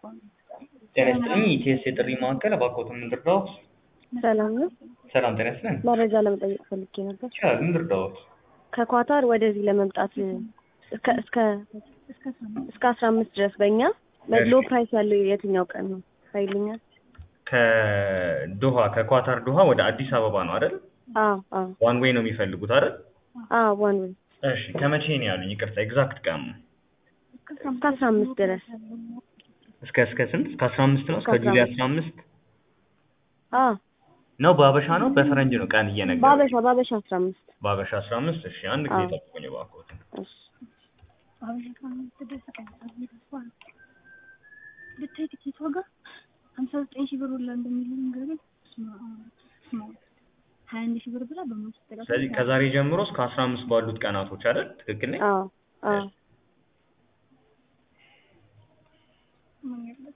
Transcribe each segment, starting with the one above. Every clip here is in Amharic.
ጤና ይስጥልኝ ኢቲኤስ የጥሪ ማዕከል እባክዎትን ምን ልርዳዎት? ሰላም ነው። ሰላም ጤና ይስጥልኝ። መረጃ ለመጠየቅ ፈልጌ ነበር። ይቻላል ምን ልርዳዎት? ከኳታር ወደዚህ ለመምጣት እስከ እስከ እስከ አስራ አምስት ድረስ በእኛ ሎ ፕራይስ ያለው የትኛው ቀን ነው ታይልኛል? ከዶሃ ከኳታር ዶሃ ወደ አዲስ አበባ ነው አይደል? አዎ አዎ ዋን ዌይ ነው የሚፈልጉት አይደል? አዎ ዋን ዌይ እሺ ከመቼ ነው ያሉኝ? ይቅርታ ኤግዛክት ቀን ነው። እስከ አስራ አምስት ድረስ እስከ እስከ ስንት? እስከ አስራ አምስት ነው እስከ እስከ ጁላይ አስራ አስራ አምስት አዎ ነው በአበሻ ነው በፈረንጅ ነው ቀን እየነገሩ በአበሻ በአበሻ አስራ አምስት በአበሻ አስራ አምስት እሺ አንድ ጊዜ አዎ። ጠብቁኝ እባክዎትን እሺ ብታይ ትኬት ዋጋ ሀምሳ ዘጠኝ ሺህ ብር ሁላ እንደሚል ነገር ግን ሀያ አንድ ሺህ ብር ብላ በመንግስት ጥራት ስለዚህ ከዛሬ ጀምሮ እስከ አስራ አምስት ባሉት ቀናቶች አይደል ትክክል ነኝ? አዎ አዎ ምን ያለቅ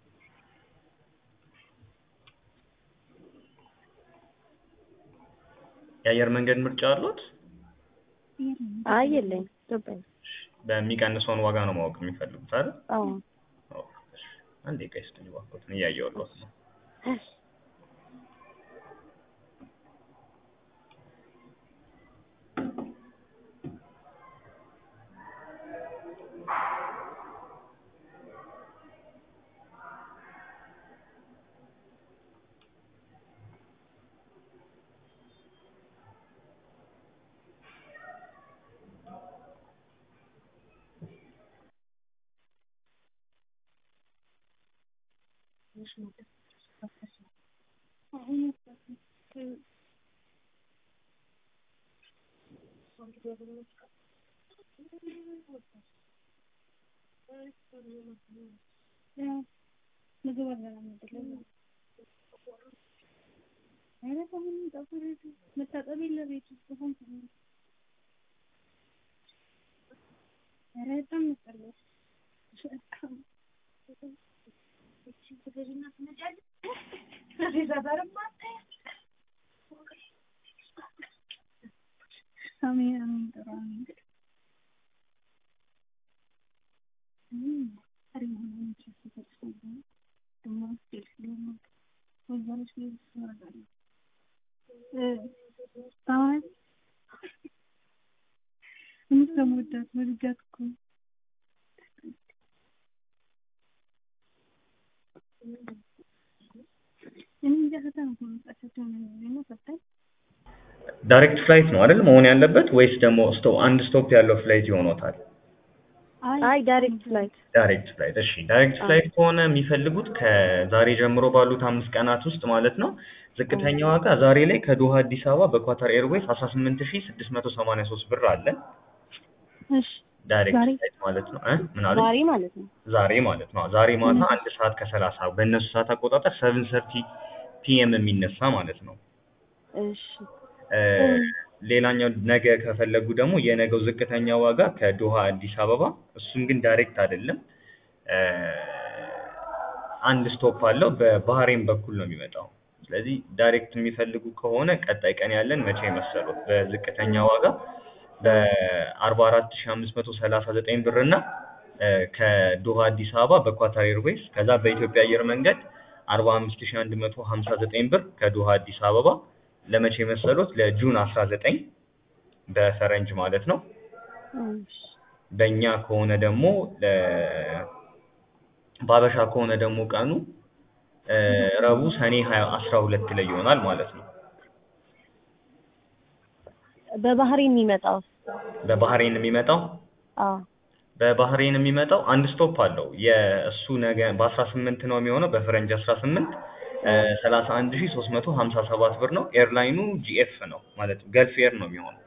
የአየር መንገድ ምርጫ አሉት? አይ የለኝም ኢትዮጵያ ነኝ። በሚቀንሰውን ዋጋ ነው ማወቅ የሚፈልጉት አይደል? አዎ ኦ፣ እሺ። አንዴ ቆይ እስኪ እባክዎትን እያየሁልዎት ነው። ምግብ አልበላም አይደለም ኧረ አሁን ጠፍር መታጠብ የለ ቤት ውስጥ አሁን ኧረ በጣም ያስጠላል። እቺ ትገዢና ትመጫለሽ። እዛ ጋርማ አታይም። አሜን አሜን ጥሩ አሜን። እም ኧረ የሆነ ነገር ተፈጥሮ ደግሞ ስልክ ደግሞ ወዛለች ቤት ትኖራለች። እ አሁን የምትወዳት ወድጃት እኮ እኔ እንጃ ፈተና እኮ መጣቻቸው ነው ፈታኝ ዳይሬክት ፍላይት ነው አይደል መሆን ያለበት ወይስ ደግሞ ስቶ አንድ ስቶፕ ያለው ፍላይት ይሆኖታል? አይ ዳይሬክት ፍላይት ዳይሬክት ፍላይት እሺ ዳይሬክት ፍላይት ከሆነ የሚፈልጉት ከዛሬ ጀምሮ ባሉት አምስት ቀናት ውስጥ ማለት ነው ዝቅተኛ ዋጋ ዛሬ ላይ ከዶሃ አዲስ አበባ በኳታር ኤርዌይስ አስራ ስምንት ሺህ ስድስት መቶ ሰማንያ ሶስት ብር አለ እሺ ዳይሬክት ዛሬ? ፍላይት ማለት ነው እ ምን አሉ ዛሬ ማለት ነው። ዛሬ ማለት ነው ዛሬ ማታ አንድ ሰዓት ከሰላሳ በእነሱ ሰዓት አቆጣጠር ሰቨን ሰርቲ ፒኤም የሚነሳ ማለት ነው እሺ እ ሌላኛው ነገ ከፈለጉ ደግሞ የነገው ዝቅተኛ ዋጋ ከዶሃ አዲስ አበባ እሱም ግን ዳይሬክት አይደለም እ አንድ ስቶፕ አለው በባህሬን በኩል ነው የሚመጣው ስለዚህ ዳይሬክት የሚፈልጉ ከሆነ ቀጣይ ቀን ያለን መቼ መሰሉት በዝቅተኛ ዋጋ በአርባ አራት ሺህ አምስት መቶ ሰላሳ ዘጠኝ ብር እና እ ከዶሃ አዲስ አበባ በኳታር ኤርዌይስ ከዛ በኢትዮጵያ አየር መንገድ አርባ አምስት ሺህ አንድ መቶ ሀምሳ ዘጠኝ ብር ከዶሃ አዲስ አበባ ለመቼ መሰሉት ለጁን አስራ ዘጠኝ በፈረንጅ ማለት ነው እሺ በእኛ ከሆነ ደግሞ ለ በአበሻ ከሆነ ደግሞ ቀኑ እ ረቡዕ ሰኔ ሀያ አስራ ሁለት ላይ ይሆናል ማለት ነው በባህሬን የሚመጣው በባህሬን የሚመጣው አዎ በባህሬን የሚመጣው አንድ ስቶፕ አለው የእሱ ነገ በአስራ ስምንት ነው የሚሆነው በፈረንጅ አስራ ስምንት ሰላሳ አንድ ሺህ ሶስት መቶ ሀምሳ ሰባት ብር ነው ኤርላይኑ ጂኤፍ ነው ማለት ገልፍ ኤር ነው የሚሆነው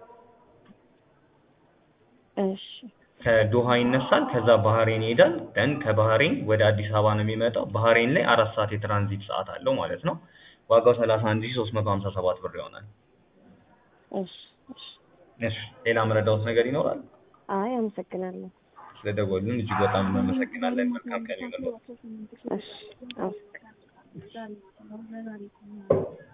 እሺ ከዶሃ ይነሳል ከዛ ባህሬን ይሄዳል ደን ከባህሬን ወደ አዲስ አበባ ነው የሚመጣው ባህሬን ላይ አራት ሰዓት የትራንዚት ሰዓት አለው ማለት ነው ዋጋው ሰላሳ አንድ ሺህ ሶስት መቶ ሀምሳ ሰባት ብር ይሆናል እሺ እሺ እሺ ሌላ መረዳዎት ነገር ይኖራል አይ አመሰግናለሁ። ስለደወሉን እጅግ በጣም እናመሰግናለን መልካም ቀን ይሁንልዎት እሺ አመሰግናለሁ። ዛሬ ዛሬ